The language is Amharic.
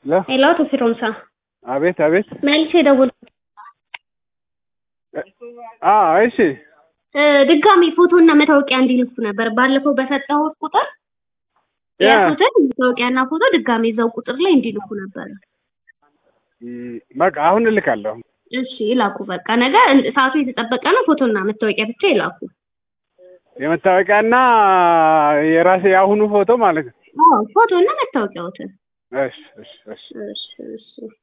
ለ ሄሎ አቶ ፊሮንሳ አቤት አቤት። መልሼ ደውል አ እሺ እ ድጋሚ ፎቶና መታወቂያ እንዲልኩ ነበር ባለፈው በሰጠሁት ቁጥር ያ የያዙትን መታወቂያና ፎቶ ድጋሚ እዛው ቁጥር ላይ እንዲልኩ ነበር። ም፣ በቃ አሁን እልካለሁ። እሺ ይላኩ። በቃ ነገ እን- ሰዓቱ የተጠበቀ ነው። ፎቶና መታወቂያ ብቻ ይላኩ። የመታወቂያና የራሴ የአሁኑ ፎቶ ማለት ነው። አዎ ፎቶና መታወቂያዎትን። እሺ እሺ እሺ እሺ እሺ